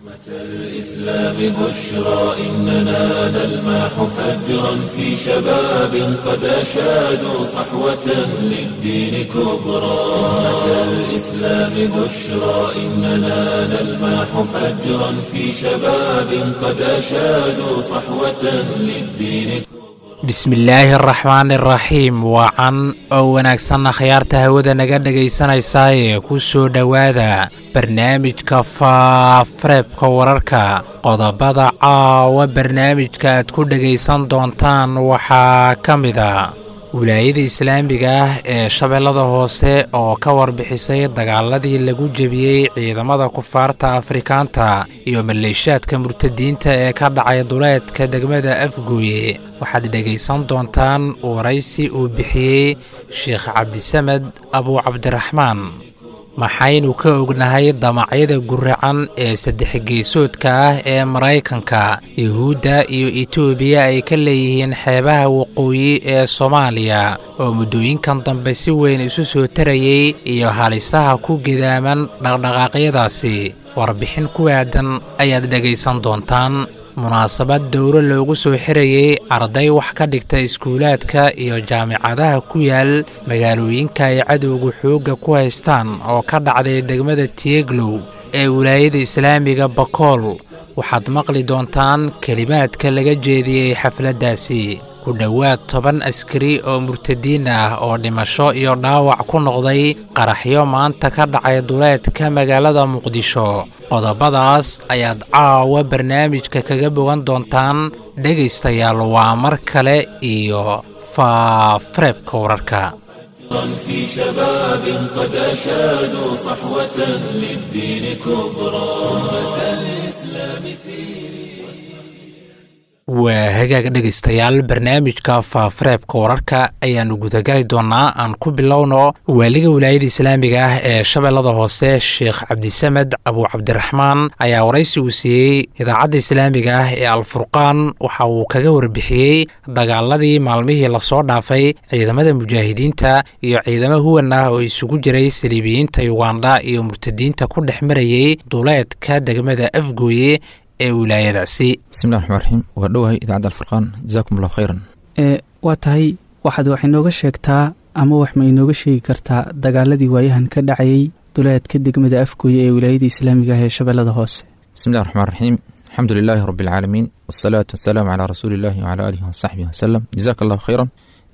الإسلام بشرى إننا نلمح فجرا في شباب قد أشادوا صحوة للدين كبرى أمة الإسلام بشرى إننا نلمح فجرا في شباب قد أشادوا صحوة للدين bismillaahi araxmaani araxiim waacan oo wanaagsanna khiyaarta hawada naga dhegaysanaysaayee ku soo dhowaada barnaamijka faafareebka wararka qodobada caawa barnaamijka aad ku dhegaysan doontaan waxaa ka mida wilaayada islaamiga ah ee shabeellada hoose oo ka warbixisay dagaaladii lagu jebiyey ciidamada kufaarta afrikaanta iyo maleeshaadka murtadiinta ee ka dhacay duleedka degmada afgooye waxaad dhegaysan doontaan waraysi uu bixiyey sheekh cabdisamed abuu cabdiraxmaan maxaynu ka ognahay damacyada guracan ee saddex geesoodka ah ee maraykanka yuhuudda iyo etoobiya ay ka leeyihiin xeebaha waqooyi ee soomaaliya oo muddooyinkan dambe si weyn isu soo tarayey iyo halisaha ku gedaaman dhaqdhaqaaqyadaasi warbixin ku aadan ayaad dhegaysan doontaan munaasabad dowro loogu soo xirayey arday wax ka dhigta iskuulaadka iyo jaamicadaha ku yaal magaalooyinka ay cadowga xoogga ku haystaan oo ka dhacday degmada tieglow ee wilaayada islaamiga bakool waxaad maqli doontaan kelimaadka laga jeediyey xafladdaasi ku dhowaad toban askari oo murtadiin ah oo dhimasho iyo dhaawac ku noqday qaraxyo maanta ka dhacay duleedka magaalada muqdisho qodobadaas ayaad caawa barnaamijka kaga bogan doontaan dhegaystayaal waa mar kale iyo faafareebka wararka في شباب قد أشادوا صحوة للدين كبرى أمة الإسلام waa hagaag dhegaystayaal barnaamijka faafareebka wararka ayaannu gudagali doonnaa aan ku bilowno waaliga wilaayada islaamiga ah ee shabeellada hoose sheekh cabdisamed abuu cabdiraxmaan ayaa waraysi uu siiyey idaacadda islaamiga ah ee alfurqaan waxa uu kaga warbixiyey dagaaladii maalmihii lasoo dhaafay ciidamada mujaahidiinta iyo ciidamo huwan ah oo isugu jiray saliibiyiinta yugandha iyo murtadiinta ku dhex marayey duleedka degmada afgooye ee wilaayadaasi bismillahi raxmaan raxiim waa dhowahay idaacadda alfurqaan jazaakum allahu khayran ee waa tahay waxaad wax inooga sheegtaa ama wax ma inooga sheegi kartaa dagaaladii waayahan ka dhacayey duleedka degmada afgooye ee wilaayada islaamiga ah ee shabeellada hoose bismillahi raxmaan raxiim alxamdu lilaahi rabbi alcaalamiin wasalaatu wasalaamu calaa rasuuli illahi wacalaa aalihi wasaxbihi wasalam jazaaka allahu khayran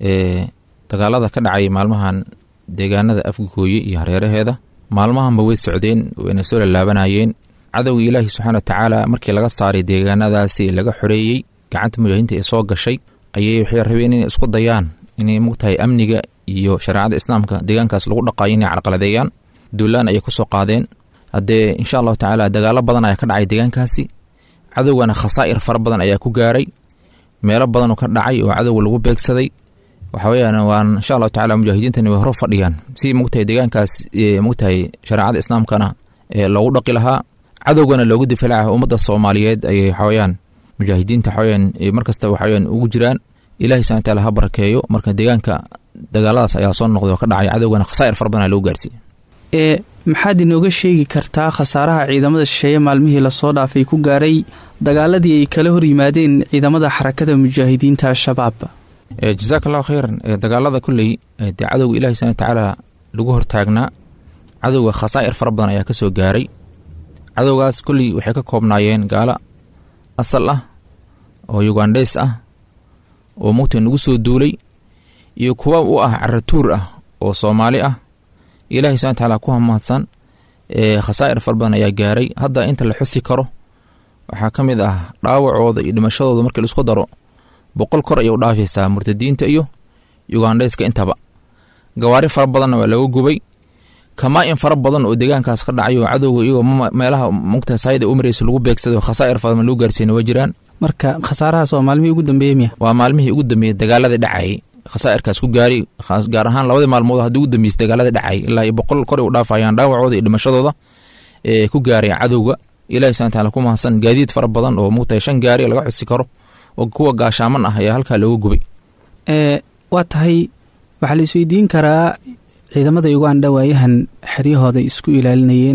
dagaalada ka dhacayay maalmahan deegaanada afgooye iyo hareeraheeda maalmahanba way socdeen wayna soo lalaabanayeen cadowga ilaahi subxaana wa tacaala markii laga saaray deegaanadaasi laga xoreeyey gacanta mujaahidiinta ee soo gashay ayay waxay rabeen inay isku dayaan inay mugtahay amniga iyo shareecada islaamka deegaankaas lagu dhaqaayo inay carqaladeeyaan duulaan ayay kusoo qaadeen haddee insha allahu tacaala dagaalo badan ayaa ka dhacay deegaankaasi cadowgana khasaa'ir fara badan ayaa ku gaaray meelo badanoo ka dhacay oo cadowga lagu beegsaday waxa weyaan waan insha allahu tacala mujaahidiintani way hor fadhiyaan si mugtahay deegaankaas mugtahay shareecada islaamkana loogu dhaqi lahaa cadowgana loogu difaaca ummadda soomaaliyeed ayay waxaweyaan mujaahidiinta waxaweyaan markasta waxaweyaan ugu jiraan ilahi subana taala ha barakeeyo marka deegaanka dagaaladaas ayaa soo noqday oo ka dhacay cadowgana khasaa'ir fara badan loo gaarsiiye ee maxaad inooga sheegi kartaa khasaaraha ciidamada shisheeye maalmihii lasoo dhaafay ku gaaray dagaaladii ay kala hor yimaadeen ciidamada xarakada mujaahidiinta al-shabaab jazaaka allahu khayran dagaalada kulley dee cadowga ilahi subana tacaala lagu hortaagnaa cadowga khasaa'ir fara badan ayaa kasoo gaaray cadowgaas kolley waxay ka koobnaayeen gaalo asal ah oo yugandheys ah oo mugta nagu soo duulay iyo kuwa u ah caratuur ah oo soomaali ah ilaahay subana tacaala ku hamahadsan khasaa'ir fara badan ayaa gaaray hadda inta la xusi karo waxaa ka mid ah dhaawacooda iyo dhimashadooda markii laisku daro boqol kor ayay u dhaafaysaa murtadiinta iyo yugandheyska intaba gawaari fara badanna waa laga gubay kamaa-in fara badan oo deegaankaas ka dhacay oo cadowga iyagoo meelaha mugta saayida u mareysa lagu beegsado khasaa'ir farabadan lagu gaarsiina waa jiraan marka khasaarahaas waa maalmihii ugu dambeeyey miya waa maalmihii ugu dambeeyey dagaalada dhacayay khasaa'irkaas ku gaari gaar ahaan labadii maalmood haddii ugu dambeysay dagaalada dhacayay ilaa iyo boqol kor u dhaafayaan dhaawacooda iyo dhimashadooda ee ku gaaray cadowga ilahi subana taala ku mahadsan gaadiid fara badan oo mugtahay shan gaari laga xusi karo oo kuwa gaashaaman ah ayaa halkaa looga gubay ee waa tahay waxaa la isweydiin karaa ciidamada uganda waayahan xeryahooda isku ilaalinayeen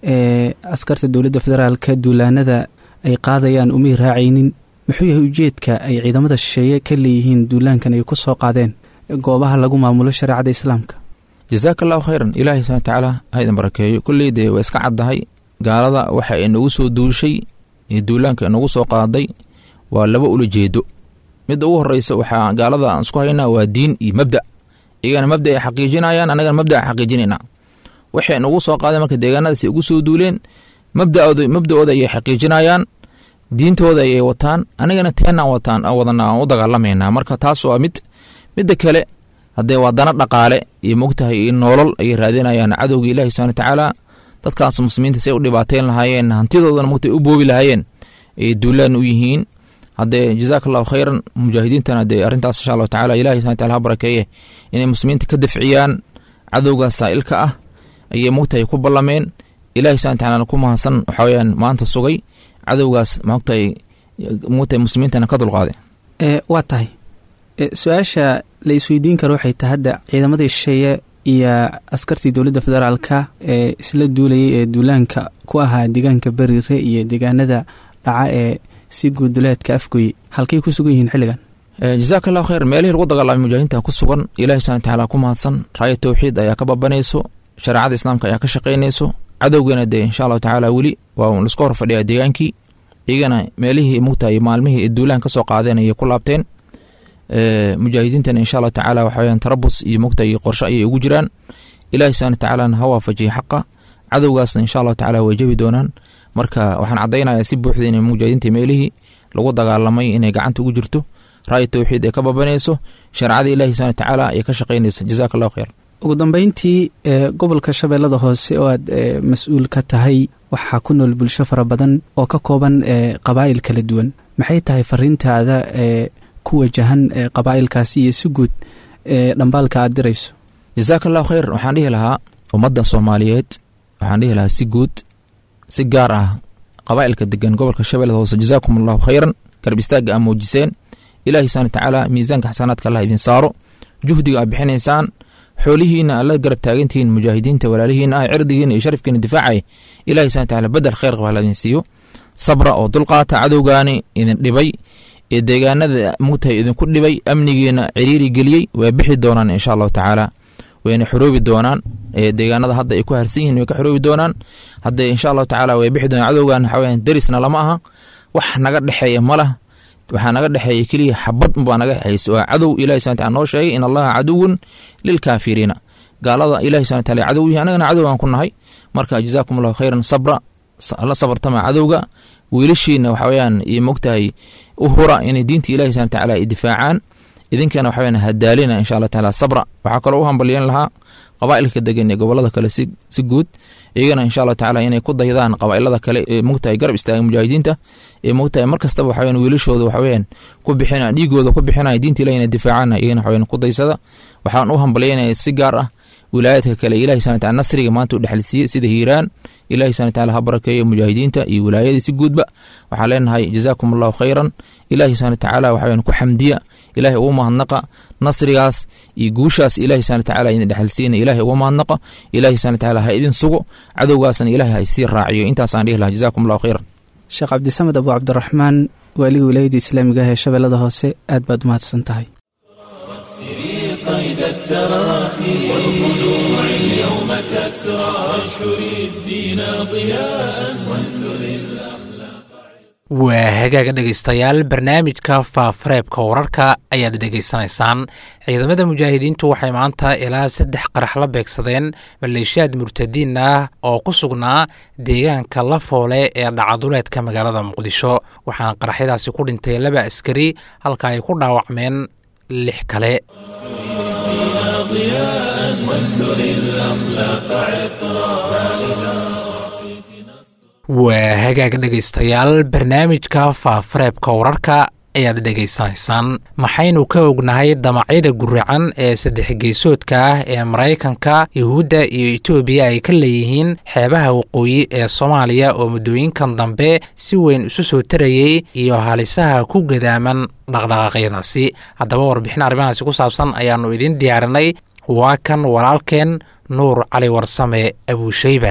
ee askarta dowladda federaalka duulaanada ay qaadayaan umay raacaynin muxuu yahay ujeedka ay ciidamada shisheeye ka leeyihiin duulaankan ay ku soo qaadeen goobaha lagu maamulo shareecada islaamka jasaaka allahu khayran ilaahay subana watacaala ha idin barakeeyo kulley dee waa iska caddahay gaalada waxa inagu soo duushay ee duulaanka inagu soo qaaday waa laba ula jeedo midda ugu horeysa waxaa gaalada aan isku haynaa waa diin iyo mabda iyagana mabda ay xaqiijinayaan annagana mabda a xaqiijinayna waxay inagu soo qaadeen marka deegaanadaasi ugu soo duuleen mabdaooda mabda-ooda ayay xaqiijinayaan diintooda ayay wataan anigana teenaan wataan wadana aan u dagaalamayna marka taas waa mid midda kale haddee waa dana dhaqaale iyo mogtahay iyo noolol ayay raadinayaan cadowga ilaahi subana watacaala dadkaas muslimiinta si ay u dhibaateyn lahaayeen hantidoodana mogta u boobi lahaayeen ayay duulaan u yihiin haddee jazaaka allahu khayran mujaahidiintana dee arrintaas insha allahu tacala ilahi subana wataala ha barakeeye inay muslimiinta ka dafciyaan cadowgaas saa'ilka ah ayay mogtahay ku ballameen ilahi subana watacaala ku mahadsan waxaa weyaan maanta sugay cadowgaas mogtahay mogtahay muslimiintana ka dulqaaday waa tahay su-aasha la isweydiin karo waxay tahay hadda ciidamadii shisheeye iyo askartii dowladda federaalka ee isla duulayay ee duulaanka ku ahaa deegaanka beriire iyo deegaanada dhaca ee si guuduleedka afgoye halkay ku sugan yihiin xilligan jazaaka allahu khayr meelihii lagu dagaalamay mujaahidiinta ku sugan ilahi subana watacaala ku mahadsan raaya towxiid ayaa ka babanayso shareecada islaamka ayaa ka shaqaynayso cadowgana dee insha allahu tacaala weli waa laisku hor fadhiyaa deegaankii iyagana meelihii mugtahay maalmihii duulaan ka soo qaadeen ayay ku laabteen mujaahidiintana insha allahu tacaala waxaweyaan tarabus iyo mugta iyo qorsho ayay ugu jiraan ilahi subana watacaalana ha waafajiya xaqa cadowgaasna insha allahu tacala way jebi doonaan marka waxaan caddaynayaa si buuxda inay mujaahidiinta meelihii lagu dagaalamay inay gacanta ugu jirto raaya towxiid ay ka babanayso shareecada ilahi subana watacaala ay ka shaqaynayso jazaaka allahu khayr ugu dambeyntii gobolka shabeellada hoose oo aad mas-uul ka tahay waxaa ku nool bulsho fara badan oo ka kooban qabaa'il kala duwan maxay tahay fariintaada ee ku wajahan qabaa'ilkaasi iyo si guud dhambaalka aad dirayso jazaaka allahu khayr waxaan dhihi lahaa ummadda soomaaliyeed waxaan dhihi lahaa si guud si gaar ah qabaa'ilka degan gobolka shabeellada hoose jazaakum allahu khayran garab istaagga aa muujiseen ilaahi subana watacaala miisaanka xasanaadka allah idin saaro juhdiga aad bixinaysaan xoolihiina alla garab taagantihiin mujaahidiinta walaalihiina ah cirdigiina iyo sharafkiina difaacay ilahi subana wataala bedel khayr qaba alla idin siiyo sabra oo dulqaata cadowgaani idin dhibay ee deegaanada mugtahay idinku dhibay amnigiina ciriiri geliyey way bixi doonaan insha allahu tacaala wayna xoroobi doonaan deegaanada hadda ay ku harsan yihin way ka xoroobi doonaan hadda insha allahu tacaala way bixi doonaan cadowgan waxaweyan derisna lama aha wax naga dhexeeya malah waxaa naga dhexeeya keliya xabad baa naga dhexeysa waa cadow ilahi subana taala noo sheegay in allaha caduwun lilkaafiriina gaalada ilahi subana taala cadow yihi anagana cadow aan ku nahay marka jazaakum allahu khayran sabra la sabartama cadowga wiilashiina waxaweyaan iyo mogtahay u hura inay diinta ilahi subana tacaala ay difaacaan idinkana waxaweyan hadaalina insha allah taala sabra waxaa kaloo u hambalyan lahaa qabaa'ilka degan ee gobolada kale si guud iyagana insha allahu tacala inay ku daydaan qabaa'ilada kale ee mogtahay garab istaaga mujaahidiinta ee mogtahay mar kastaba waxaweyan wiilashooda waxaweyan ku bixina dhiigooda ku bixinaya diinta ilahi inay difaacaan iyagana waxaweyan ku daysada waxaan u hambalyanaya si gaar ah wilaayadka kale ilahi subana taala nasriga maanta u dhexalsiiyey sida hiiraan ilahi subana taala ha barakeeyo mujaahidiinta iyo wilaayadii si guudba waxaan leenahay jazaakum allahu khayran ilahi subana tacaala waxaweyan ku xamdiya ilahay ugu mahadnaqa nasrigaas iyo guushaas ilahi subana tacaala idin dhexalsiina ilahay ugu mahadnaqa ilahi subana tacaala ha idin sugo cadowgaasna ilahay ha isii raaciyo intaasaan dhihi lahaa jazaakum allahu khayran sheekh cabdisamed abu cabdiraxmaan waaliga wilaayadda islaamiga ah ee shabeellada hoose aad baad umahadsan tahay قيد التراخي والضلوع اليوم كسرى وانشر الدين ضياء وانثر waa hagaaga dhegaystayaal barnaamijka faafareebka wararka ayaad dhegaysanaysaan ciidamada mujaahidiintu waxay maanta ilaa saddex qarax la beegsadeen maleeshiyaad murtadiin ah oo ku sugnaa deegaanka lafoole ee dhacaduleedka magaalada muqdisho waxaana qaraxyadaasi ku dhintay laba askari halka ay ku dhaawacmeen lix kale waa hagaag dhegaystayaal barnaamijka faafareebka wararka ayaad dhegaysanaysaan maxaynu ka ognahay damacyada guracan ee saddex geesoodka ah ee maraykanka yuhuudda iyo etoobiya ay ka leeyihiin xeebaha waqooyi ee soomaaliya oo muddooyinkan dambe si weyn isu soo tarayey iyo halisaha ku gadaaman dhaqdhaqaaqyadaasi haddaba warbixin arrimahaasi ku saabsan ayaannu idiin diyaarinay waa kan walaalkeen nuur cali warsame abuushayba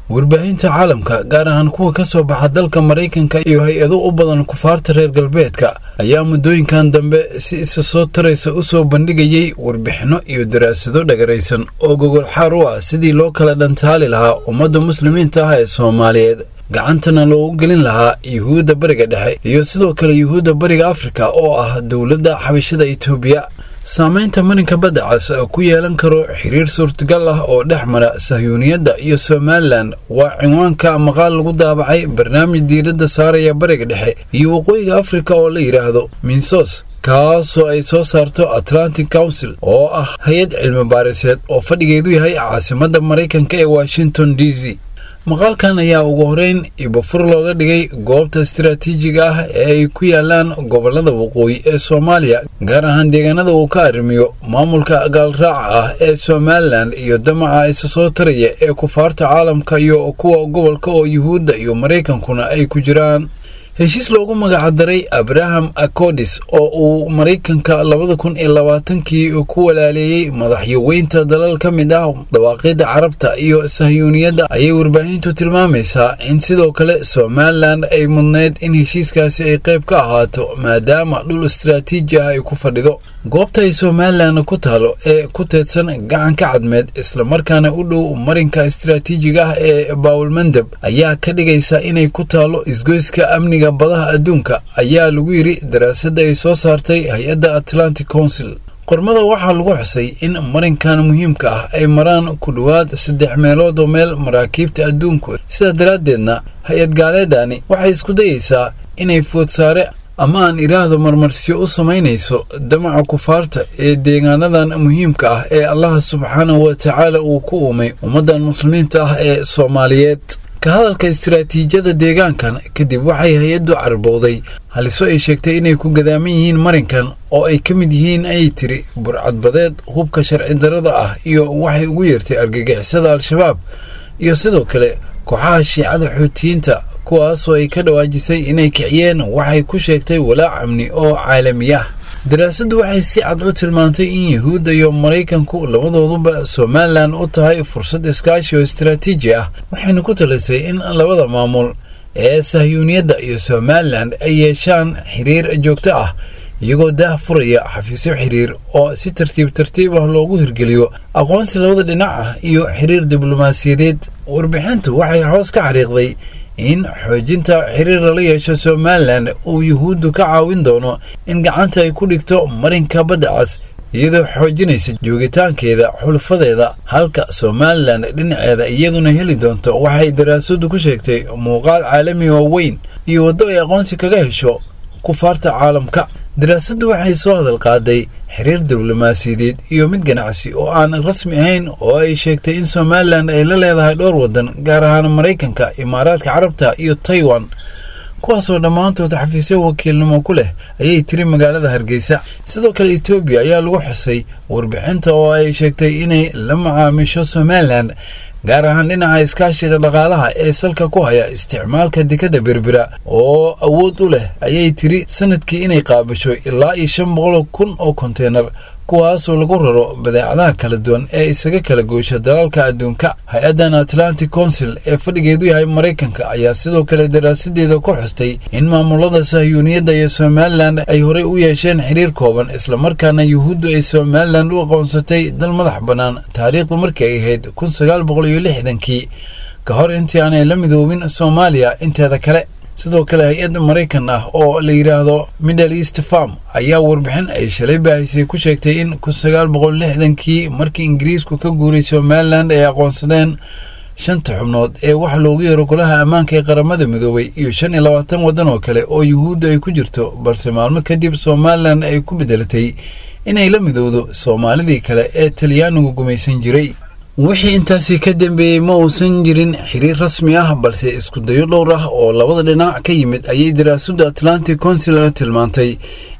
warbaahinta caalamka gaar ahaan kuwa ka soo baxa dalka maraykanka iyo hay-ado u badan kufaarta reer galbeedka ayaa muddooyinkan dambe si isa soo taraysa u soo bandhigayay warbixinno iyo daraasado dhagaraysan oo gogol xaar u ah sidii loo kala dhantaali lahaa ummadda muslimiinta ah ee soomaaliyeed gacantana loogu gelin lahaa yuhuudda bariga dhexe iyo sidoo kale yuhuudda bariga afrika oo ah dowladda xabashada itoobiya saamaynta marinka badda cas ku yeelan karo xiriir suurtagal ah oo dhex mara sahyuuniyadda iyo somalilan waa cinwaanka maqaal lagu daabacay barnaamij diiradda saaraya bariga dhexe iyo waqooyiga afrika oo la yidhaahdo minsos kaasoo ay soo saarto atlantic council oo ah hay-ad cilmi baariseed oo fadhigeedu yahay caasimadda maraykanka ee washington d c maqaalkan ayaa ugu horeyn ibafur looga dhigay goobta istaraatiijiga ah ee ay ku yaalaan gobollada waqooyi ee soomaaliya gaar ahaan deegaanada uu ka arrimiyo maamulka gaalraaca ah ee somalilan iyo damaca isa soo taraya ee kufaarta caalamka iyo kuwa gobolka oo yuhuudda iyo maraykankuna ay ku jiraan heshiis loogu magacdaray abraham acodis oo uu maraykanka labada kun iyo labaatankii ku walaaleeyey madaxyaweynta dalal ka mid ah dawaaqidda carabta iyo sahyuuniyadda ayay warbaahintu tilmaamaysaa in sidoo kale somalilan ay mudnayd in heshiiskaasi ay qayb ka ahaato maadaama dhul istaraatiiji ah ay ku fadhido goobta ay somalilan ku taalo ee ku teedsan gacanka cadmeed islamarkaana u dhow marinka istaraatiijiga ah ee baawulmandeb ayaa ka dhigaysa inay ku taalo isgoyska amniga badaha adduunka ayaa lagu yidhi daraasadda ay soo saartay hay-adda atlantic council qormada waxaa lagu xusay in marinkan muhiimka ah ay maraan ku dhowaad saddex meelood oo meel maraakiibta adduunku sidaa daraaddeedna hay-ad gaaleedani waxay isku dayeysaa inay foodsaare ama aan idhaahdo marmarsiyo u samaynayso damaca kufaarta ee deegaanadan muhiimka ah ee allaha subxaanahu wa tacaala uu ku uumay ummaddan muslimiinta ah ee soomaaliyeed ka hadalka istaraatiijiyada deegaankan kadib waxay hay-addu carbowday haliso ay sheegtay inay ku gadaaman yihiin marinkan oo ay ka mid yihiin ayay tiri burcadbadeed hubka sharci darrada ah iyo waxay ugu yeertay argagixisada al-shabaab iyo sidoo kale kooxaha shiicada xuutiyiinta kuwaasoo ay ka dhawaajisay inay kiciyeen waxay ku sheegtay walaac amni oo caalami ah daraasaddu waxay si cad u tilmaantay in yuhuudda iyo maraykanku labadooduba somalilan u tahay fursad iskaashi oo istaraatiiji ah waxayna ku talisay in labada maamul ee sahyuuniyadda iyo somalilan ay yeeshaan xiriir joogto ah iyagoo daah furaya xafiisyo xiriir oo si tartiib tartiib ah loogu hirgeliyo aqoonsi labada dhinac ah iyo xiriir diblomaasiyadeed warbixintu waxay hoos ka xariiqday in xoojinta xiriir lala yeesho somalilan uu yuhuuddu ka caawin doono in gacanta ay ku dhigto marinka badda cas iyadoo xoojinaysa joogitaankeeda xulfadeeda halka somalilan dhinaceeda iyaduna heli doonto waxay daraasadu ku sheegtay muuqaal caalami oo weyn iyo waddo ay aqoonsi kaga hesho kufaarta caalamka daraasaddu waxay soo hadal qaaday xiriir diblomaasiyadeed iyo mid ganacsi oo aan rasmi ahayn oo ay sheegtay in somalilan ay la leedahay dhowr waddan gaar ahaan maraykanka imaaraadka carabta iyo taiwan kuwaasoo dhammaantood xafiisyo wakiilnimo ku leh ayay tiri magaalada hargeysa sidoo kale etoobiya ayaa lagu xusay warbixinta oo ay sheegtay inay la macaamisho somalilan gaar ahaan dhinaca iskaashiga dhaqaalaha ee salka ku haya isticmaalka dekadda berbera oo awood u leh ayay tiri sanadkii inay qaabasho ilaa iyo shan boqol kun oo konteynar kuwaasoo lagu raro badeecadaha kala duwan ee isaga kala goysha dalalka adduunka hay-addan atlantic council ee fadhigeedu yahay maraykanka ayaa sidoo kale daraasadeeda ku xustay in maamulada sahyuuniyadda iyo somalilan ay horey u yeesheen xiriir kooban islamarkaana yuhuuddu ay somalilan u aqoonsatay dal madax bannaan taariikhdu markii ay ahayd kun sagaal boqol iyo lixdankii ka hor intii aanay la midoobin soomaaliya inteeda kale sidoo kale hay-ad maraykan ah oo la yidhaahdo middle east farm ayaa warbixin ay shalay baahisay ku sheegtay in kun sagaal boqol lixdankii markii ingiriisku ka guuray somalilan ay aqoonsadeen shanta xubnood ee waxa loogu yeero golaha ammaanka ee qaramada midoobay iyo shan iyo labaatan waddan oo kale oo yuhuudda ay ku jirto balse maalmo kadib somalilan ay ku bedelatay inay la midowdo soomaalidii kale ee talyaanigu gumaysan jiray wixii intaasi ka dambeeyey ma uusan jirin xiriir rasmi ah balse isku dayo dhowr ah oo labada dhinac ka yimid ayay daraasadda atlantic council tilmaantay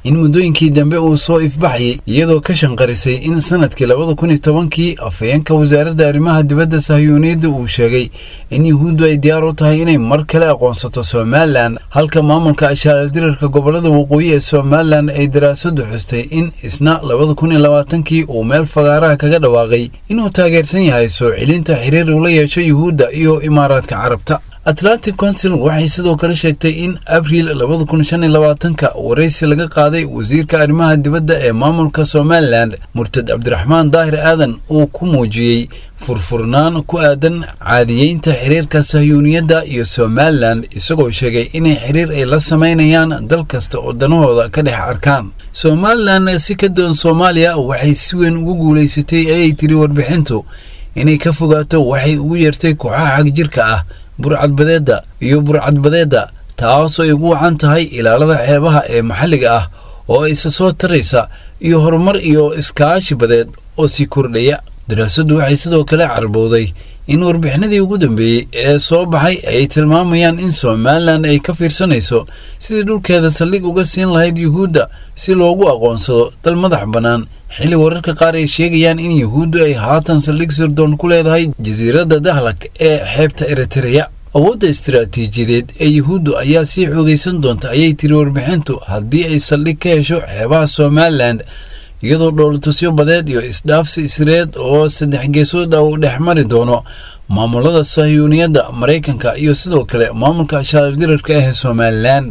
in muddooyinkii dambe uu soo ifbaxayay iyadoo ka shanqarisay in sanadkii labada kun iyo tobankii afhayeenka wasaaradda arrimaha dibadda sahyuuniyadda uu sheegay in yuhuuddu ay diyaar u tahay inay mar kale aqoonsato somalilan halka maamulka ashaaldirarka gobollada waqooyi ee somalilan ay daraasadu xustay in isna labada kun iyo labaatankii uu meel fagaaraha kaga dhawaaqay inuu taageersan yahay soo celinta xiriir ula yeesho yuhuudda iyo imaaraadka carabta atlantic council waxay sidoo kale sheegtay in abriil labada kun shan iyo labaatanka waraysi laga qaaday wasiirka arrimaha dibadda ee maamulka somalilan murtad cabdiraxmaan daahir aadan uu ku muujiyey furfurnaan ku aadan caadiyeynta xiriirka sahyuuniyadda iyo somalilan isagoo sheegay inay xiriir ay la samaynayaan dal kasta oo danahooda ka dhex arkaan somalilan si ka doon soomaaliya waxay si weyn ugu guulaysatay ayay tiri warbixintu inay ka fogaato waxay ugu yeertay kooxaha xagjirka ah burcadbadeedda iyo burcadbadeedda taasoo ay ugu wacan tahay ilaalada xeebaha ee maxalliga ah oo isa soo taraysa iyo horumar iyo iskaashi badeed oo sii kordhaya daraasaddu waxay sidoo kale carbowday in warbixinadii ugu dambeeyey ee soo baxay ay tilmaamayaan in somalilan ay ka fiirsanayso sidii dhulkeeda saldhig uga siin lahayd yuhuudda si loogu aqoonsado dal madax bannaan xilli wararka qaar ay sheegayaan in yuhuuddu ay haatan saldhig sirdoon ku leedahay jasiiradda dahlak ee xeebta eritereya awoodda istaraatiijiyadeed ee yuhuuddu ayaa sii xoogaysan doonta ayay tiri warbixintu haddii ay saldhig ka hesho xeebaha somalilan iyadoo dhowlatusyo badeed iyo isdhaafsi isreed oo saddex geesood ah uu dhex mari doono maamulada sahyuuniyadda maraykanka iyo sidoo kale maamulka ashaaldirarka ah ee somalilan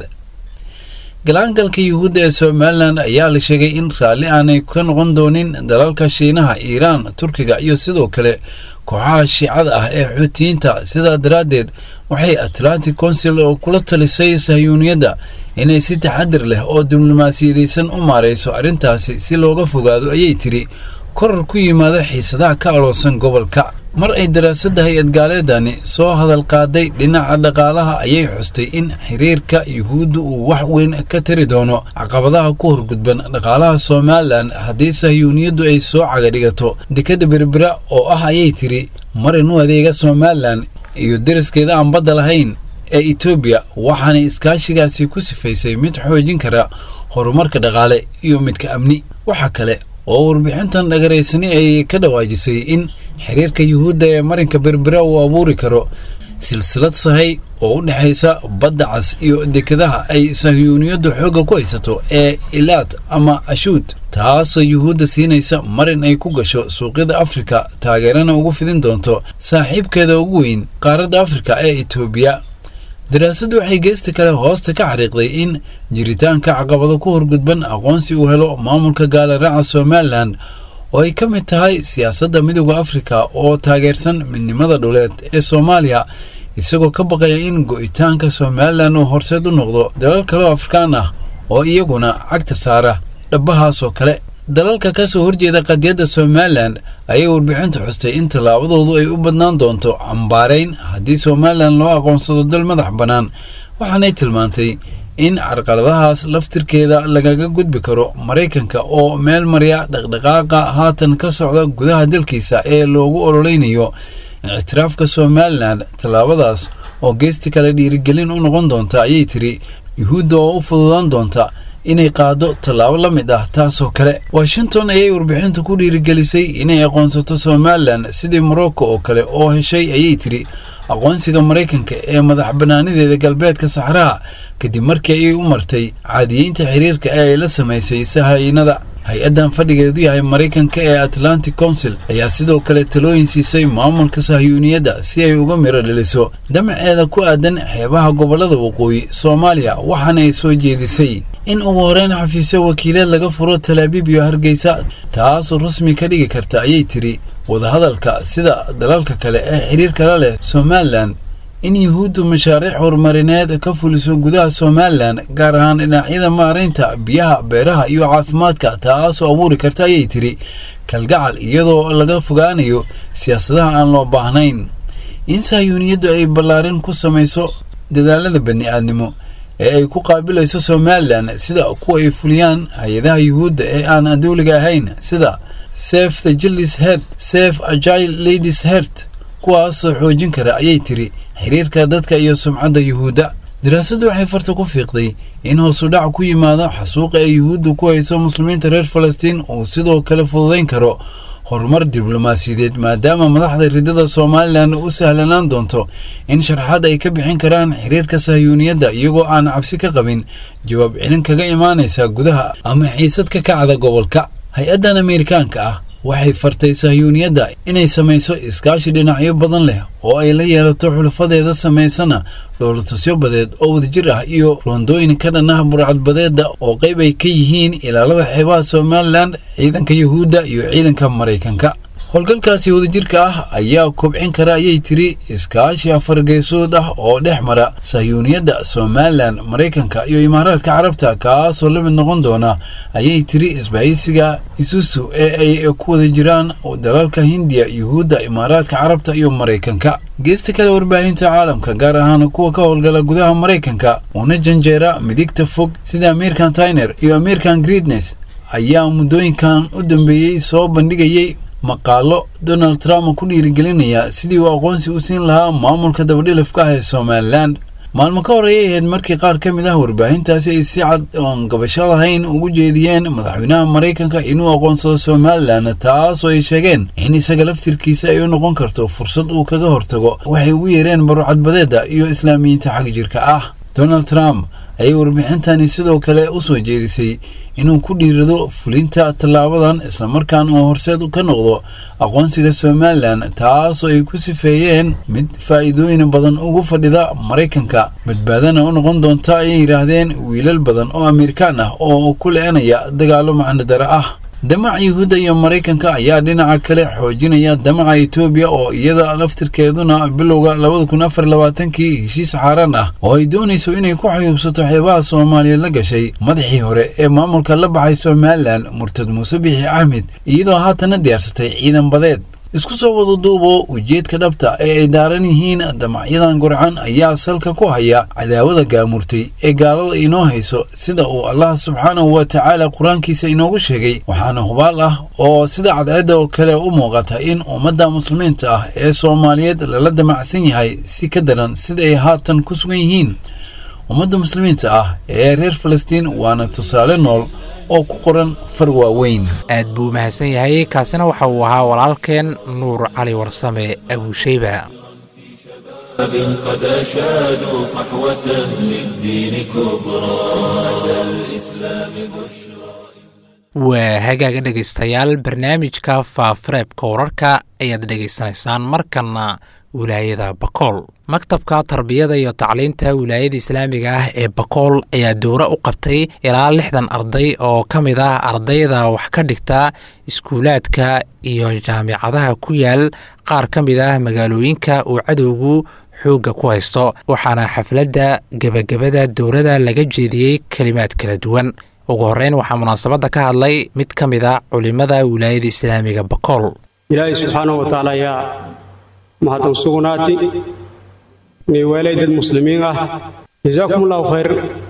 galaangalka yuhuudda ee somalilan ayaa la sheegay in raalli aanay ka noqon doonin dalalka shiinaha iiraan turkiga iyo sidoo kale kooxaha shiicada ah ee xuutiyiinta sidaa daraaddeed waxay atlantic council oo kula talisay sahyuuniyadda inay si taxadir leh oo diblomaasiyadaysan u maarayso arrintaasi si looga fogaado ayay tiri korar ku yimaada xiisadaha ka aloosan gobolka mar ay daraasadda hay-ad gaaleedani soo hadal qaaday dhinaca dhaqaalaha ayay xustay in xiriirka yuhuudda uu wax weyn ka tari doono caqabadaha ku horgudban dhaqaalaha somalilan haddii sahyuuniyaddu ay soo cagadhigato dekadda berbera oo ah ayay tiri marin u adeega somalilan iyo deriskeeda aan badda lahayn ee etoobiya waxaanay iskaashigaasi ku sifaysay mid xoojin kara horumarka dhaqaale iyo midka amni waxa kale oo warbixintan dhagaraysani ay ka dhawaajisay in xiriirka yuhuudda ee marinka berbera uu abuuri karo silsilad sahay oo u dhexaysa badda cas iyo dekadaha ay sahyuuniyaddu xoogga ku haysato ee ilaad ama ashuud taasoo yuhuudda siinaysa marin ay ku gasho suuqyada afrika taageerana ugu fidin doonto saaxiibkeeda ugu weyn qaaradda afrika ee etoobiya daraasaddu waxay geesta kale hoosta ka xariiqday in jiritaanka caqabado ku horgudban aqoonsi uu helo maamulka gaalaraaca somalilan oo ay ka mid tahay siyaasadda midooda afrika oo taageersan midnimada dhuleed ee soomaaliya isagoo ka baqaya in go'itaanka somalilan uu horseed u noqdo dalal kaleo afrikaan ah oo iyaguna cagta saara dhabbahaasoo kale dalalka ka soo horjeeda qadiyadda somalilan ayay warbixintu xustay in tallaabadoodu ay u badnaan doonto cambaarayn haddii somalilan loo aqoonsado dal madax bannaan waxaanay tilmaantay in carqaladahaas laftirkeeda lagaga gudbi karo maraykanka oo meel marya dhaqdhaqaaqa haatan ka socda gudaha dalkiisa ee loogu ololeynayo ictiraafka somalilan tallaabadaas oo geesti kale dhiirigelin u noqon doonta ayay tiri yuhuudda oo u fududaan doonta inay qaado tallaabo la mid ah taasoo kale washington ayay warbixintu ku dhiirigelisay inay aqoonsato somalilan sidii morocco oo kale oo heshay ayay tiri aqoonsiga maraykanka ee madax bannaanideeda galbeedka saxraha kadib markii ay u martay caadiyeynta xiriirka ee ay la samaysay sahaynada hay-addan fadhigeedu yahay maraykanka ee atlantic council ayaa sidoo kale talooyin siisay maamulka sahyuuniyadda si ay uga miro dhaliso damaceeda ku aadan xeebaha gobollada waqooyi soomaaliya waxaana ay soo jeedisay in ugu horeyn xafiisyo wakiileed laga furo talaabiib iyo hargeysa taasoo rasmi ka dhigi karta ayay tiri wadahadalka sida dalalka kale ee xiriirka la leh somalilan in yuhuuddu mashaariic horumarineed ka fuliso gudaha somalilan gaar ahaan dhinacyada maaraynta biyaha beeraha iyo caafimaadka taasoo abuuri karta ayay tiri kalgacal iyadoo laga fogaanayo siyaasadaha aan loo baahnayn in sahyuuniyaddu ay ballaarin ku samayso dadaalada bani-aadnimo ee ay ku qaabilayso somalilan sida kuwa ay fuliyaan hay-adaha yuhuudda ee aan dawliga ahayn sida sef the jildis hert sef agile ladies hert kuwaasoo xoojin kara ayay tiri xiriirka dadka iyo sumcadda yuhuudda daraasaddu waxay farta ku fiiqday in hoosudhac ku yimaado xasuuqa ay yuhuuddu ku hayso muslimiinta reer falastiin uu sidoo kale fududayn karo horumar diblomaasiyadeed maadaama madaxda ridada somalilan u sahlanaan doonto in sharxaad ay ka bixin karaan xiriirka sahyuuniyadda iyagoo aan cabsi ka qabin jawaab celin kaga imaanaysa gudaha ama xiisad ka kacda gobolka hay-addan ameerikaanka ah waxay fartay sahyuuniyadda inay samayso iskaashi dhinacyo badan leh oo ay la yeelato xulafadeeda samaysana dhowlatusyo badeed oo wadajir ah iyo roondooyin ka dhan ah burcadbadeedda oo qayb ay ka yihiin ilaalada xeebaha somalilan ciidanka yuhuudda iyo ciidanka maraykanka howlgalkaasi wadajirka ah ayaa kobcin kara ayay tiri iskaashi afargeesood ah oo dhex mara sahyuuniyadda somalilan maraykanka iyo imaaraadka carabta kaasoo la mid noqon doona ayay tiri isbahaysiga isusu ee ay ku wada jiraan dalalka hindiya yuhuudda imaaraadka carabta iyo maraykanka geesta kale warbaahinta caalamka gaar ahaan kuwa ka howlgala gudaha maraykanka una janjeera midigta fog sida ameerikan tyner iyo ameerikan greednes ayaa muddooyinkan u dambeeyey soo bandhigayay maqaalo donald trump ku dhiirigelinaya sidii uu aqoonsi u siin lahaa maamulka dabadhilafka ah ee somalilan maalmo ka horreeyay ahayd markii qaar ka mid ah warbaahintaasi ay si cad oon gabasho lahayn ugu jeediyeen madaxweynaha maraykanka inuu aqoonsado somalilan taas oo ay sheegeen in isaga laftirkiisa ay u noqon karto fursad uu kaga hortago waxay ugu yeereen barucadbadeedda iyo islaamiyiinta xag jirka ah donald trump ayay warbixintani sidoo kale u soo jeedisay inuu ku dhiirado fulinta tallaabadan islamarkaana uu horseed ka noqdo aqoonsiga somalilan taasoo ay ku sifeeyeen mid faa'iidooyin badan ugu fadhida maraykanka badbaadana u noqon doonta ayay yidhaahdeen wiilal badan oo amerikaan ah oo ku le-anaya dagaallo macnodara ah damaca yuhuudda iyo maraykanka ayaa dhinaca kale xoojinaya damaca etoobiya oo iyada laftirkeeduna bilowga labada kun afar labaatankii heshiis xaaraan ah oo ay doonayso inay ku xayuubsato xeebaha soomaaliyeed la gashay madaxii hore ee maamulka la baxay somalilan murtad muuse bixi axmed iyadoo haatana diyaarsatay ciidan badeed isku soo wada duubo ujeedka dhabta ee ay daaran yihiin damacyadan gurcan ayaa salka ku haya cadaawada gaamurtay ee gaalada inoo hayso sida uu allah subxaanahu wa tacaala qur-aankiisa inoogu sheegay waxaana hubaal ah oo sida cadceedda oo kale u muuqata in ummadda muslimiinta ah ee soomaaliyeed lala damacsan yahay si ka daran sida ay haatan ku sugan yihiin ummadda muslimiinta ah ee reer falastiin waana tusaale nool oo ku qoran far waaweyn aad buu mahadsan yahay kaasina waxa uu ahaa walaalkeen nuur cali warsame abuushayba قد أشادوا صحوة للدين كبرى أتى الإسلام بشرى waa hagaaga dhegaystayaal barnaamijka faafareebka wararka ayaad dhegaysanaysaan markanna wilaayada bakool maktabka tarbiyada iyo tacliinta wilaayada islaamiga ah ee bakool ayaa dowro u qabtay ilaa lixdan arday oo ka mid ah ardayda wax ka dhigta iskuulaadka iyo jaamicadaha ku yaal qaar ka mid ah magaalooyinka uu cadowgu xoogga ku haysto waxaana xafladda gebagabada dowrada laga jeediyey kelimaad kala duwan ugu horreyn waxaa munaasabadda ka hadlay mid ka mid a culimmada wilaayada islaamiga bakool ilaahay subxaanahu wa tacaala ayaa mahadsan sugnaati inay weelay dad muslimiin ah jazaakum allahu khayr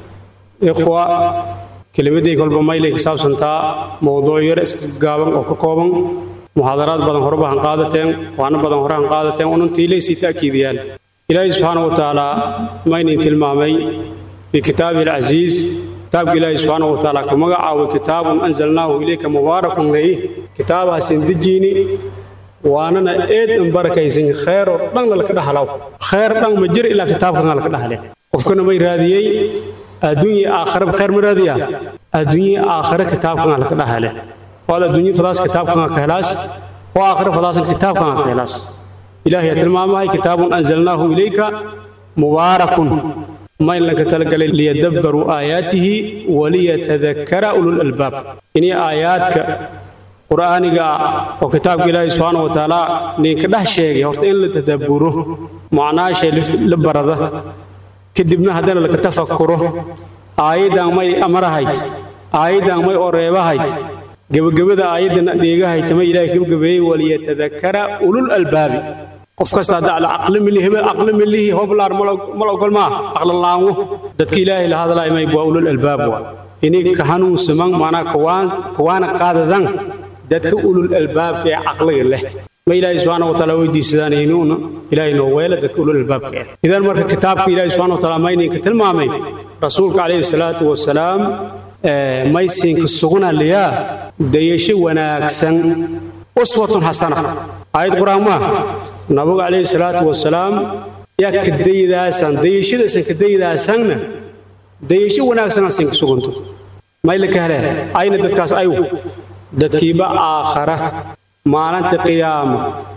ikhwa kelimadday kolba maylay ka saabsantaa mowduuc yar isgaaban oo ka kooban muxaadaraad badan hore bahan qaadateen waana badan hore han qaadateen unantiilaysii ta'kiidiyaan ilaahay subxaanahu wa tacaala maynin tilmaamay fii kitaabihi alcasiiz kitaabka ilaahay subxaanahu wa tacaala ku magacaaway kitaabun anzalnaahu ilayka mubaarakun leey kitaabahasin dejiini waanana eed an barakaysan khayr oo dhanna laka dhaxlaw khayr dhan ma jir ilaa kitaabkana laka dhaxle qofkana may raadiyey adduunya aakhiraba khayr ma raadiya adduunya aakhira kitaabkana laka dhaxle waad adduunya fadaas kitaabkana ka helaas oo aakhira fadaasan kitaabkana ka helaas ilaahay tilmaamahay kitaabun anzalnaahu ilayka mubaarakun ma in lanka talagalay liyadabbaruu aayaatihi waliyatadakkara ulul albaab inay aayaadka qur'aaniga oo kitaabka ilaahay subxaana wa tacaala ninka dhex sheegay horta in la tadabburo macnaashay la barada kadibna haddana laka tafakuro aayaddan may amarahayd aayaddan may oreebahayd gebagabada aayaddan dheegahayd tama ilaahay gebagabeeyey waliyatadakkara ulul albaabi qof kasta hadda ala aqli milihi aqli milihi hoblaar mal ogol maa aqlan laanwo dadka ilaahay la hadlaay may waa ulul albaab waa inay ka hanuunsaman maanaa kawaana qaadadan dadka ulul albaabka ee caqliga leh ma ilaahay subxaana wa tacaala weydiisadaan inuuna ilaahay noo weela dadka ulul albaabka ah idan marka kitaabka ilaahay subxaana wa tacaala mayninka tilmaamay rasuulka calayhi salaatu wasalaam maysinka sugnaliyaa dayasho wanaagsan uswatun xasana aayad qur-aan maaha nabigu calayhi salaatu wasalaam yaa ka daydaasan dayashadaasan ka daydaasanna dayasho wanaagsanaa sinka sugunto mayla ka heleen ayna dadkaas ayu dadkiiba aakhara maalinta qiyaama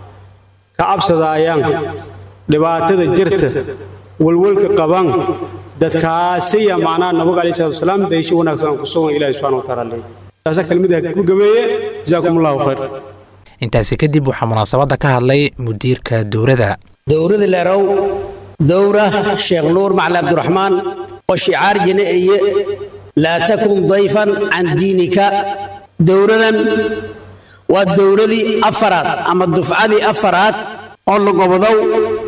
ka cabsadaayaan dhibaatada jirta walwalka qaban dadkaasiya macnaha nabiga calayhi salaatu wasalaam dayasho wanaagsan aan ku sugan ilaahi subxana wa tacaala leeyahy taasa kelmadaha ku gabeeye jazaakum allahu khayr intaasi kadib waxaa munaasabadda ka hadlay mudiirka dowladda dowrada leerow dowra sheekh nuur macali cabdiraxmaan oo shicaar jine eye laa takun dayfan can diinika dowradan waa dowradii afaraad ama dufcadii afaraad oo lagobodow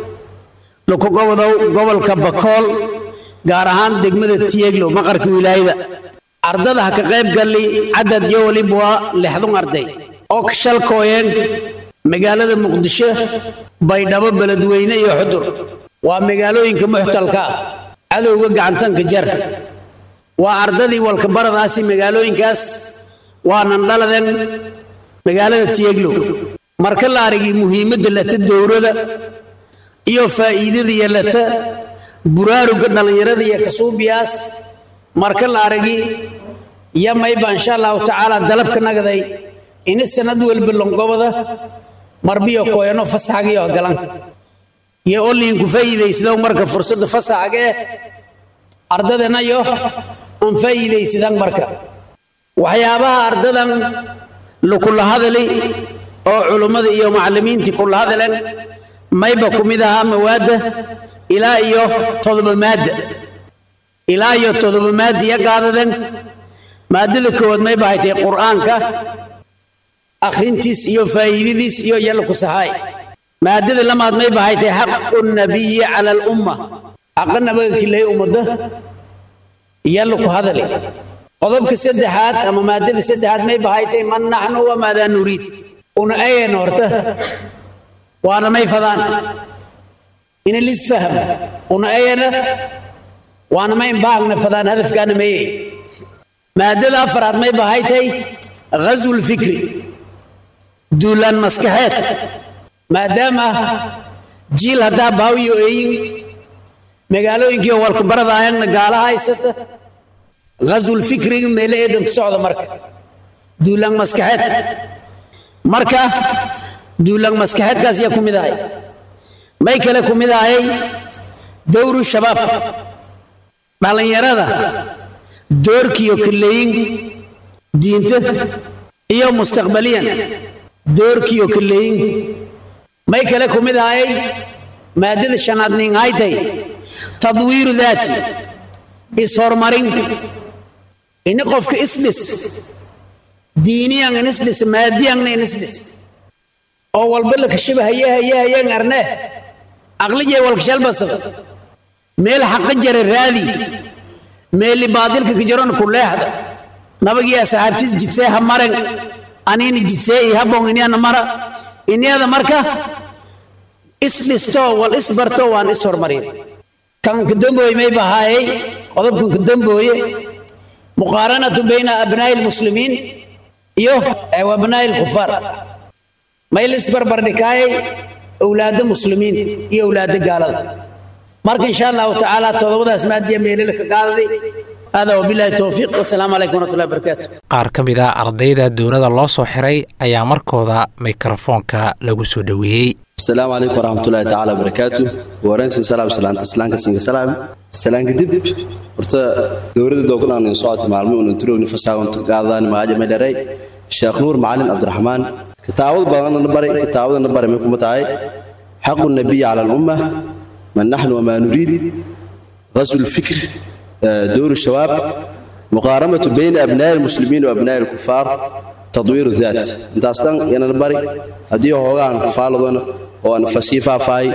laku gobodow gobolka bakool gaar ahaan degmada tiyeglow maqarka wilaayada ardada ha ka qayb galli cadad iyo weliba waa lixdun arday oo ka shalkooyeen magaalada muqdisho baydhabo beledweyne iyo xudur waa magaalooyinka muxtalka ah cadowga gacantanka jar waa ardadii walkabaradaasi magaalooyinkaas waanan dhaladen magaalada tiyeglow marka la arigii muhiimadda lata dowrada iyo faa'iidada iyo lata buraaruga dhallinyarada iyo kasuubiyaas marka la aragii iyo mayba insha allahu tacaala dalabka nagaday ini sanad walba longobada marbiyo koyano fasaxagiyo galan iyo oliinku faa'iidaysidow marka fursadda fasaxagee ardadana yo aan faa'iidaysidan marka waxyaabaha ardadan lakula hadali oo culummada iyo macallimiintii kula hadaleen mayba ku mid ahaa mawaadda ilaa iyo todoba maadda ilaa iyo todoba maadda iyo qaadaden maadada koowaad mayba haytay qur'aanka akhrintiis iyo faa'iidadiis iyo yalla ku sahaay maadada lamaad mayba haytay xaqu nabiyi cala alumma xaqa nabaga kilay ummadda yalla ku hadali qodobka saddexaad ama maadada saddexaad mayba haytay man naxnu wamaadaa nuriid una ayen horta waana may fadaan ina lisfaham una ayana waana mayn baagna fadaan hadafkaana maye maadada afaraad mayba haytay ghazwu lfikri duulaan maskaxeed maadaama jiil haddaa baawiyo eeyin magaalooyinkii walka baradaayana gaala haysata ghazwul fikriga meele eedan ku socda marka duulaan maskaxeed marka duulaan maskaxeedkaas yaa ku mid ahay may kale ku mid ahayay dowru shabaab dhallinyarada doorkiyo kaleeyin diinta iyo mustaqbaliyan doorkiyo kaleeyin may kale ku mid ahayay maadada shanaad nin haytay tadwiiru daati is-horumarin ini qofka isdhis diiniyan inisdhis maadiyanna inisdhis oo walba la kashiba haye haye hayeen arne aqlijay walkashalbasab meel xaqa jara raadi meeli baadilka kajaron ku leexda nabagii asxaabtiis jidsee ha maren aniini jidsee i habon iniana mara iniyada marka isdhisto wal isbarto waan is hormarin kan kadambooye may bahaayay qodobkan kadambooye muqaaranatu bayna abnaa'i lmuslimiin iyo abnaa'i lkufaar may la isbarbardhikaayay awlaadda muslimiinta iyo awlaadda gaalada marka insha allahu tacaala todobadaas maadiya meelila ka qaadaday hada wabilahi towfiiq wasalaamu calaykum waraxmatullahi wabarakaatu qaar ka mid a ardayda dowladda loo soo xiray ayaa markooda mikrofoonka lagu soo dhoweeyey السلام عليكم ورحمة الله تعالى وبركاته ورنسي سلام سلام تسلان كسين سلام سلام كدب ورتا دورة دوغنا أن صوت معلمي ونترو نفسها ونتقاضان ما أجمع لري الشيخ نور معلم عبد الرحمن كتاود بغان نبري كتاود نبري منكم متعي حق النبي على الأمة من نحن وما نريد غزو الفكر دور الشباب مقارنة بين أبناء المسلمين وأبناء الكفار تطوير الذات انت اصلا يانا نبري هدي هوغان كفالدون oo aan fasii faafay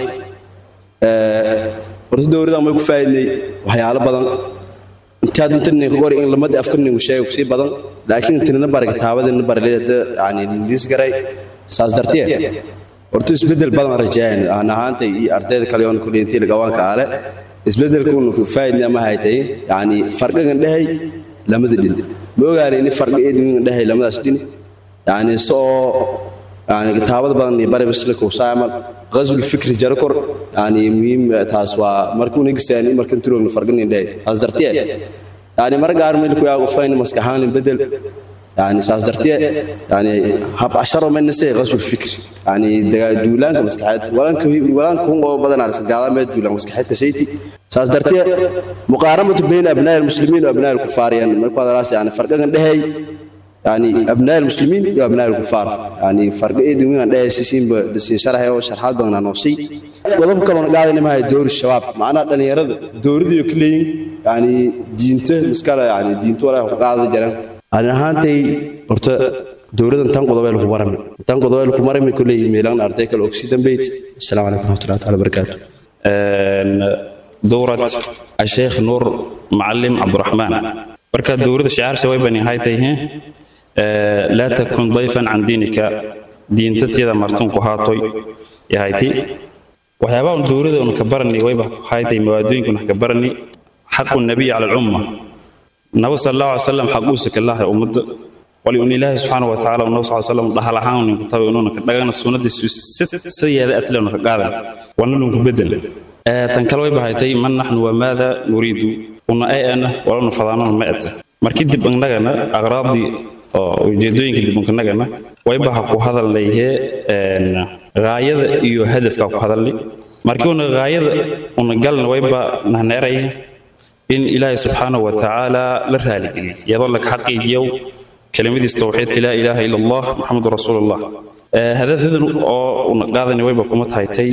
ee horta dowladda ma ku faa'iiday waxyaalo badan intaad intan ku qori in lamada afkarni uu sheego si badan laakiin intan na baraga taabada na baraleeda yani lis garay saas dartiye horta isbeddel badan rajaayaan aan ahaantay iyo ardayda kale oon kuliyintii lagawaanka ale isbeddelkuuna ku faa'idna ma haytay yacni farqigan dhehay lamada dhin ma ogaanay in farqi eedwingan dhehay lamadaas dhin yacni soo yani kitaabada badan iyo bari bisla kuusaamal qaswul fikri jarakor yani muhiim taas waa markuu nigisaan markan turoogna farqinin dhehay taas dartiye yani mar gaar meel ku yaago fayn maskaxaan bedel yani saas dartiye yani hab asharo men nase qaswul fikri yani duulaanka maskaxeed walanka walanka kun oo badan arsa gaalameed duulaan maskaxeed ka sayti saas dartiye muqaaramatu bayna abnaa almuslimiin wa abnaa alkufaariyan markuu hadalaas yani farqigan dhehay يعني أبناء المسلمين وأبناء الكفار يعني فرق إيه دون أن أساسين بسين شرح أو شرحات بغنا نوصي وضب كلون قاعد إنما هي دور الشباب معنا أن يرد دور ذي كلين يعني دينته مسكالة يعني دينته ولا قاعد جرام أنا هانتي أرت دورة تنقض ويل كمرمي تنقض ويل كمرمي كل ميلان أرتيك الأكسيدن بيت السلام عليكم ورحمة الله تعالى وبركاته دورة الشيخ نور معلم عبد الرحمن بركة دورة شعار سوي بني هاي تيه لا تكن ضيفا عن دينك دين تتيدا مرتون كهاتوي يا هايتي وحيابا دورة ونكبرني ويبا هايتي موادوين كنا كبرني حق النبي على الأمة النبي صلى الله عليه وسلم حقوسك الله أمد ولأن الله سبحانه وتعالى والنبي صلى الله عليه وسلم ضحى لها ونكتب أنه كدغنا السنة دي ست سيادة أتلون كقادا ونلون كبدل تنكلوا يبا هايتي من نحن وماذا نريد una ay ana walana fadaanana ma ete markii dib annagana aqraabdii oo ujeedooyinka dib annagana wayba ha ku hadalnayhe gaayada iyo hadafka ku hadalnay markii una gaayada una galna wayba nahneeraya in ilaahay subxaanahu wa tacaala la raaligeliy iyadoo laga xaqiijiyo kelimadiis towxiidka laa ilaaha ila allah maxamedu rasuulullah hadafyadan oo una qaadani wayba kuma tahaytay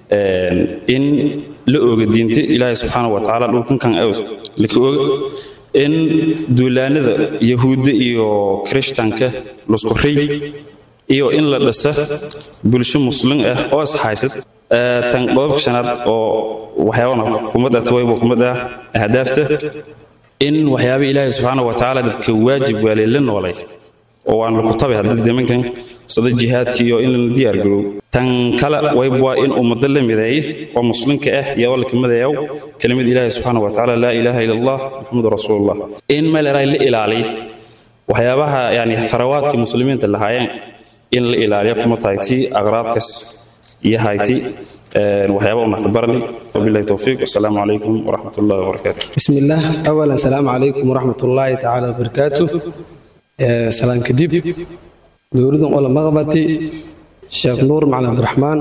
in la ooga diinta ilaahay subxaana wa tacaala dhulkankan aws laka ooga in duulaanada yahuudda iyo kirishtanka lasku ray iyo in la dhisa bulsho muslim ah oo ishaysad tan qodobka shanaad oo waxyaabana xukuumad ah tawayba xukuumad ah ahdaafta in waxyaaba ilaahay subxaana wa tacaala dadka waajib waalay la noolay oo waan laku tabay haddii nimankan sida jihaadka iyo in la diyaar garow tan kale wayb waa in ummado la mideeye oo muslimka ah iyadoo la kamidayow kelimada ilaahi subxaana wa tacaala laa ilaaha ila allah maxamedu rasuulullah in meeleray la ilaaliyo waxyaabaha yani tharawaadkii muslimiinta lahaayeen in la ilaaliyo kuma tahay tii aqraabkas iyo hayti waxyaaba una ka barani wabillahi towfiiq wasalaamu calaykum waraxmat ullahi wabarakaatu بسم الله أولا السلام عليكم ورحمة الله تعالى وبركاته آه، سلام كديب دوريدن أولا مغبتي شيخ نور معنا عبد الرحمن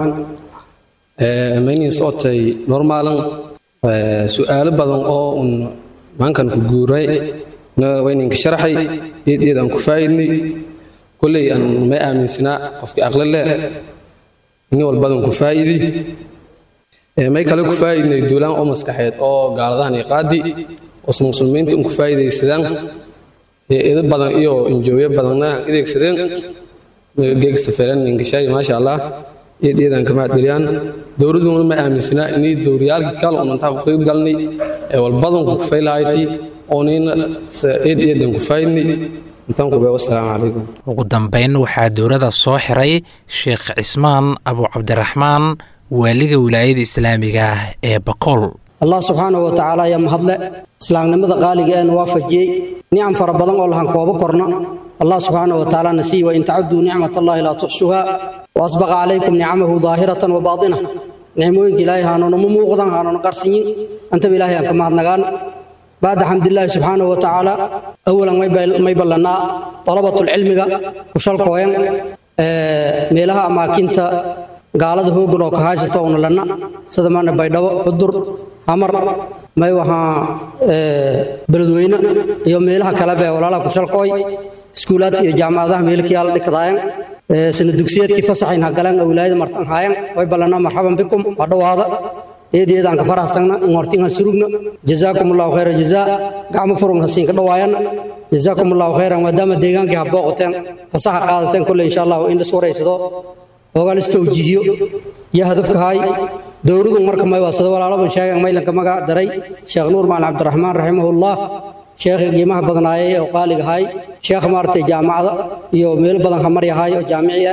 آه، ماني صوتي نورمالا آه، سؤال بدن أو أن ما كان كجوري وين شرحي يد يد أن كفايدني كل أن ما آمن سنا في أغلى الله إني والبدن كفايدي may kale ku faa'iidnay duulaan oo maskaxeed oo gaaladahan iyo qaadi oo muslimiinta un ku faa'iidaysadaan eedo badan iyo injooyo badanna adeegsadeen geeg safaran ingishaay maasha allah iyo dhiidan kama adgeliyaan dowladuna ma aaminsana inay dowriyaalkii kale oo intaa ku qayb galnay ee walbadan ku faylahayti oo nina eed eedan ku faa'iidnay intaan ku beeyo assalaamu calaykum ugu dambayn waxaa dowladda soo xiray sheekh cismaan abu cabdiraxmaan waaliga wilaayada islaamiga ah ee bakool allah subxaanahu wa tacaala ayaa mahadle islaamnimada qaaliga ee waafajiyey nicam fara badan oo lahan koobo korna allah subxaanahu wa tacaala nasiiy wain tacuduu nicmat allahi laa tuxsuha wa asbaqa calaykum nicamahu daahiratan wa baatina nicmooyinka ilaahay haanoona ma muuqdan haanoona qarsinyin antaba ilaahay aan ka mahadnagaan bacda xamdilaahi subxaanahu wa tacaala awalan may ballanaa dalabatulcilmiga kushalkooyan meelaha amaakinta gaalada hoogan oo ka haysata una lanna sida maana baydhabo xudur hamar may wahaa beledweyne iyo meelaha kaleba ee walaalaha kushalkooy iskuulaadka iyo jaamacadaha meelkii ala dhikadaayan sana dugsiyeedkii fasaxayn hagaleen oo wilaayada martan haayan way ballanaa marxaban bikum waa dhowaada eedeedaan ka faraxsagna in hortin ha surugna jazaakum allahu khayra jazaa gacmo furun hasiin ka dhawaayan jazaakum allahu khayran maadaama deegaankii ha booqateen fasaxa qaadateen kulle insha allahu in lis waraysado ogaa lis tawjiihiyo iyo hadafka haay dowladu marka may waa sida walaalaban sheegan maylanka magac daray sheekh nuur macalin cabdiraxmaan raximahullah sheekhi qiimaha badnaayay oo qaaliga haay sheekh maaragtay jaamacada iyo meelo badan hamaryahaay oo jaamici ah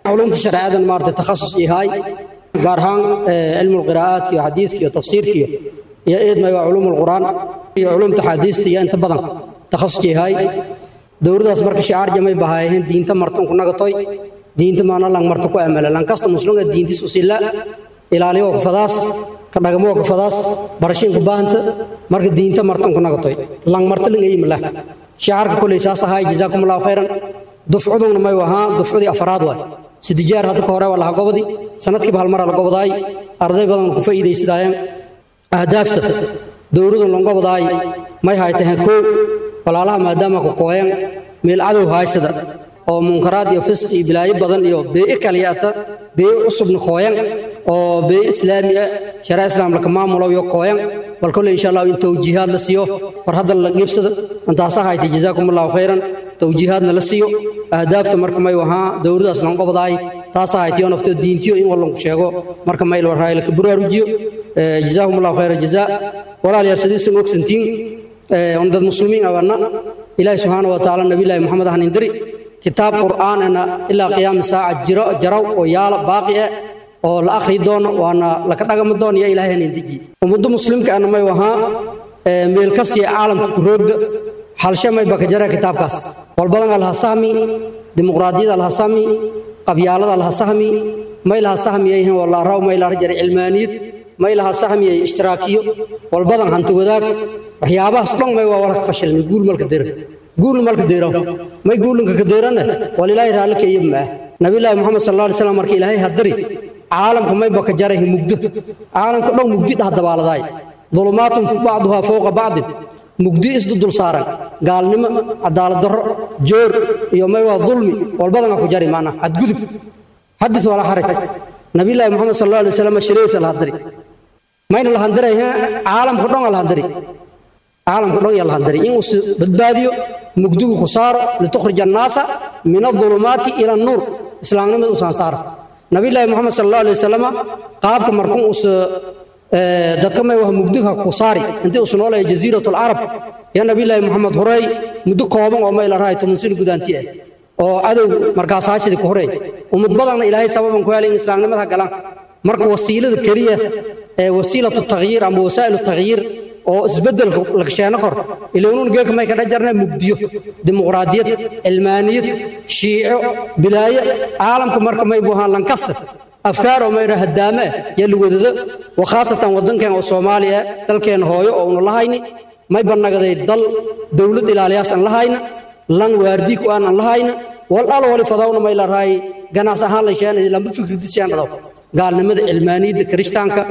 علومta shareecadan maartay takhasus yahay gaar ahaan cilmu lqiraa'aat iyo xadiidka iyo tafsiirka iyo iyo eedmay waa culuum lqur'aan iyo culuumta xadiista iyo inta badan takhasus yahay dowladaas marka shicaar jamay bahaayeen diinta martan ku nagatoy diinta maana lang marta ku amala lang kasta muslimka diintis usila ilaaliyo kufadaas ka dhagamo kufadaas barashin ku baahanta marka diinta martan ku nagatoy lang marta ling ay mala shicaarka kulay saas ahay jazaakumullahu khairan dufcuduna may wahaa dufcudii afraad waay sidii jeer hadda ka hore waa laha gobodi sanadkiiba hal mar la gobodaay arday badan ku faa'iidaysadayeen ahdaafta dowladu longobodaay may haytaheen kow walaalaha maadaama ku kooyan meel cadow haysada oo munkaraad iyo fisq iyo bilaayo badan iyo bee'i kaliyata bee'i cusubna kooyan oo bee'i islaami ah sharaa islaam laka maamulo iyo kooyan bal kolle insha allah in towjiihaad la siiyo war hadda la qiibsada intaasa haytay jazaakumullahu khayran towjiihaadna la siiyo ahdaafta marka may wahaa dowladaas lan qobdaay taasa haytiyo naftoo diintiyo in wallanku sheego marka mayl warhaay laka buraarujiyo jazaahumullahu khayra jazaa walaalayaal sidiisan ogsantiin on dad muslimiin awana ilaahi subxaana wa tacaala nabiyllaahi maxamed ahan indiri kitaab qur'aanana ilaa qiyaami saaca jiro jaraw oo yaala baaqi ah oo la akhri doono waana laka dhagami doono iyo ilaahay hanin deji ummadda muslimka ana may wahaa meel kasiya caalamka ku roogda halshe may baka jara kitaabkaas walbadan alha sahmi dimuqraadiyada alha sahmi qabyaalada alha sahmi may laha sahmiyayhin wala raw may laha jara cilmaaniyad may laha sahmiyay ishtiraakiyo walbadan hanti wadaag waxyaabahaas dhan may waa walka fashilmi guul malka dira guul malka dira may guulinka ka dirana walilaahi raalika iyo maa nabiyullaahi muxamed sallallahu alayhi wasallam markii ilaahay hadari caalamka may baka jarahi mugdo caalamka dhan mugdi dhah dabaaladay dulumaatun bacduha fowqa bacdin mugdi isdu dul saaran gaalnimo cadaalad darro joor iyo may waa dulmi walbadana ku jari maana xadgudub xadis walaa xaraj nabiyullaahi muxamed sallallahu alayhi wasallam shiraysa la hadari mayna la handaray caalamka dhan la handari caalamka dhan yaa la handari in uu badbaadiyo mugdigu ku saaro litukhrija annaasa min adulumaati ila annuur islaamnimada usaan saara nabiyullaahi muxamed sallallahu alayhi wasallam qaabka markuu us dadka may waa mugdiga ku saari intii us noolaya jasiiratul carab yaa nabiyullaahi muxamed horey muddo kooban oo mayla rahay toban sano gudaanti ah oo cadow markaas haashidii ku horey ummad badanna ilaahay sababan ku helay in islaamnimada galaan marka wasiilada keliya ee wasiilatu takhyiir ama wasaa'ilu takhyiir oo isbeddelka lagsheeno kor ilownuun geelka may kadha jarnaa mugdiyo dimuqraadiyad cilmaaniyad shiico bilaayo caalamka marka may buuhaan lankasta afkaar oo maydha haddaame ah yaa lawadado wa khaasatan waddankeen oo soomaaliya dalkeen hooyo oo una lahayni may bannagaday dal dowlad ilaaliyaas aan lahayna lan waardii ku aan aan lahayna wal al wali fadawna may la raay ganas ahaan la sheenay lamba fikridishaan dhadaw gaalnimada cilmaaniyadda kirishtaanka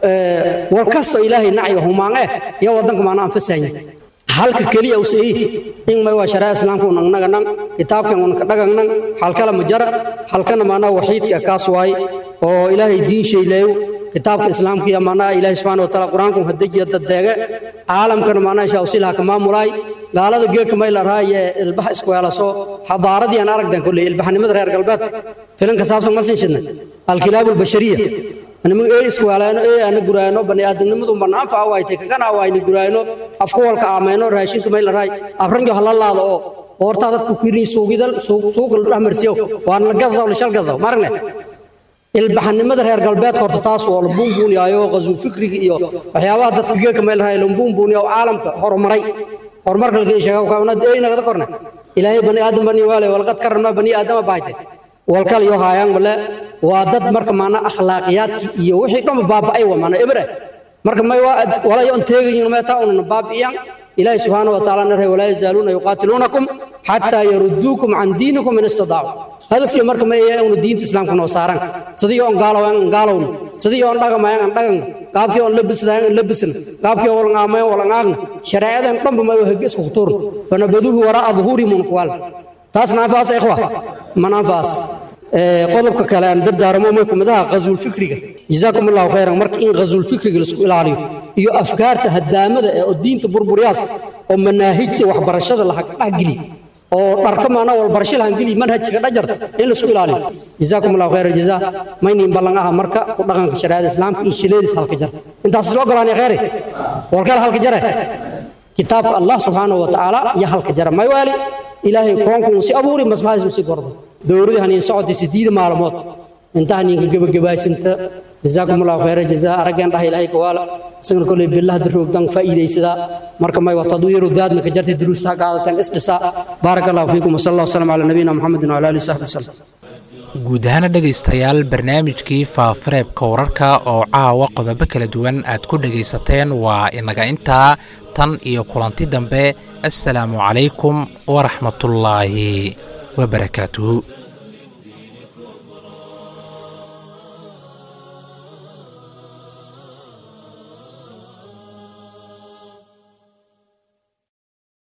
wal kasto ilaahay nacyo humaan eh iyo waddanka maana aan fasahayn halka keliya u sii in may waa sharaa islaamka un annaga nan kitaabkan un ka dhagan nan halkala ma jara halkana maana waxiidka kaas waay oo ilaahay diin shayleeyo kitaabka islaamka iyo maana ilaahay subxaana wataala qur-aanku hadajiya dadeege caalamkana maana isha usilaha ka maamulaay gaalada geedka may la raaye ilbaha isku heelaso xadaaradii aan aragdan kolley ilbaxnimada reer galbeedka filanka saabsan malsin shidna alkilaabu albashariya anima ee isku helayno ee ana guraayno bani aadamnimadu bana anfa waaytay kagana waayni guraayno afku walka aamayno raashinka may la raay afranjo halalaado oo horta dadku kirin suugidal suuq la dhamarsiyo waan la gadado la shal gadado maragne ilbaxnimada reer galbeedka horta taas oo la buunbuuniyaayo qasuu fikriga iyo waxyaabaha dadka geedka may la raay la buunbuuniyo caalamka horumaray horumarka laga sheego kawnad ay nagada korna ilaahay bani aadam bani waale walqad karna bani aadam baayte walkal iyo haayaan wala waa dad marka maana akhlaaqiyaadki iyo wixii dhan baaba'ay waa maana ibra marka may waa wala yoon teegayin ma taa unna baabiyan ilaahay subhanahu wa ta'ala naray wala yazaluna yuqatilunakum hatta yaruddukum an dinikum in istada'u hadafkii marka ma yahay unu diinta islaamka noo saaran sidii oon gaalowan gaalown sidii oon dhagamayan aan dhagan qaabkii oon labisdayan aan labisan qaabkii oon ngaamayan wala ngaagna shareecadan dhanba ma waxa isku tuur fanabaduhu waraa dhuhuri mun qwal taas naafaas ikhwa manaafaas qodobka kale aan dardaaramo may kumidaha qazul fikriga jazaakum allahu khayran marka in qazul fikriga la isku ilaaliyo iyo afkaarta hadaamada ee diinta burburiyaas oo manaahijta waxbarashada la dhexgeliyo oo dharka maana wal barasho lahan geli manhajka dhajarta in la isku ilaaliyo jazaakum allahu khayra jazaa maynin ballan aha marka ku dhaqanka shariicada islaamka in shileedis halka jar intaas loo golaanay khayri walkala halka jare kitaabka allah subhanahu wa ta'ala ya halka jara may wali ilaahay koonku si abuuri maslahaadiisu si gordo dowladii haniin socotay sideed maalmood inta haniinka gebagabaysanta jazaakum allahu khayra jazaa araggeen dhah ilaahay kawaala isagana koley billaha daroogdan faa'iidaysadaa marka may wa tadwiiru daadna ka jartay duruustaha qaadataan isdhisaa baaraka allahu fiikum wasala allah wasalam calaa nabiyina muxamedin wala alihi saxbi wasalam guud ahaana dhegaystayaal barnaamijkii faafareebka wararka oo caawa qodobo kala duwan aad ku dhegaysateen waa inaga intaa tan iyo kulanti dambe assalaamu calaykum waraxmatullaahi wabarakaatuhu